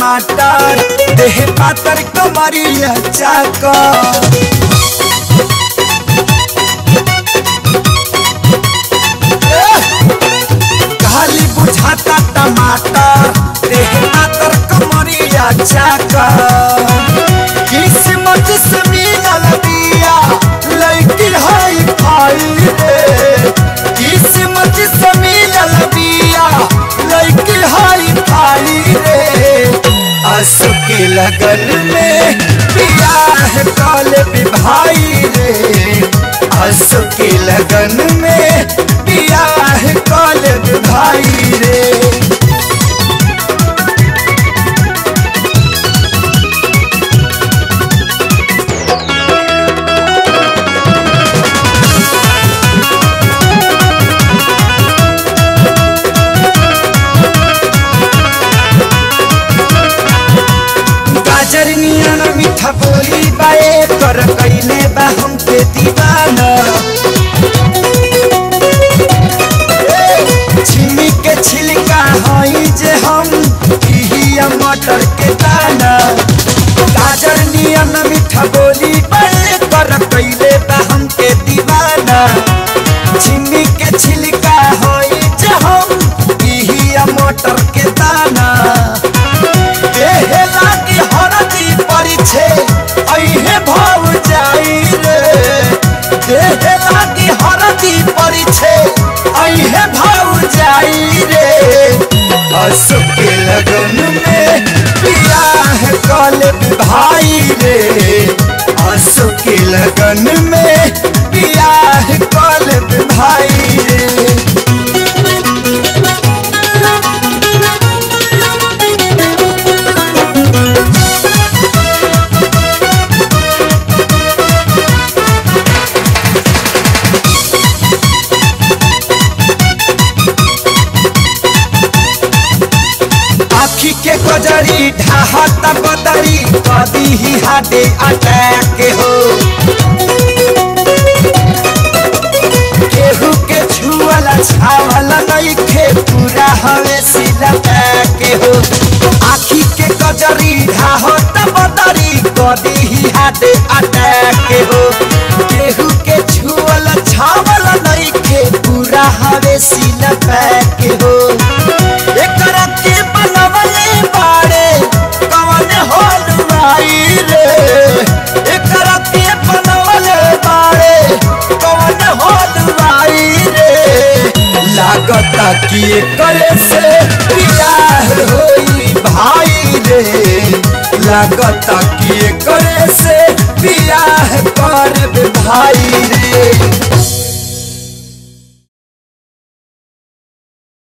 टमाटर देह पातर कमरिया चाकर खाली बुझाता टमाटर देह पातर कमरिया चाकर किस्मत से मिलल बिया लड़की हाई फाई रे किस्मत से मिलल बिया लड़की हाई फाई रे आंसू के लगन में बियाह काल भाई रे आंसू के लगन में बियाह काल भाई रे गाजर नियन मीठा बोली बाए कर कैले बा हमके दीवाना ए, छिमी के छिलका हई जे हम इहिया मटर के दाना गाजर नियन मीठा बोली बाए कर कैले बा हमके दीवाना छिमी के छिलका हई जे हम इहिया मटर के दाना देहे लागी हरदी परिछे अइहे भाव जाई रे देहे लागी हरदी परिछे अइहे भाव जाई रे असु के लगन में बियाह कल भाई रे असु के लगन में बियाह कल भाई रे आखी के गजरी ढाहत बदरी कदी ही हाडे अटैक हो केहू के छुअला छावला नहीं खे पूरा हवे सिला के हो आखी के गजरी ढाहत बदरी कदी ही हाडे अटैक हो केहू के छुअला छावला नहीं खे पूरा हवे सिला के हो एकरा के बनवले बाड़े कवन हलवाई रे एकरा के बनवले बाड़े कवन हलवाई रे लागता कि एकरे से बियाह होई भाई रे लागता कि एकरे से बियाह करब भाई रे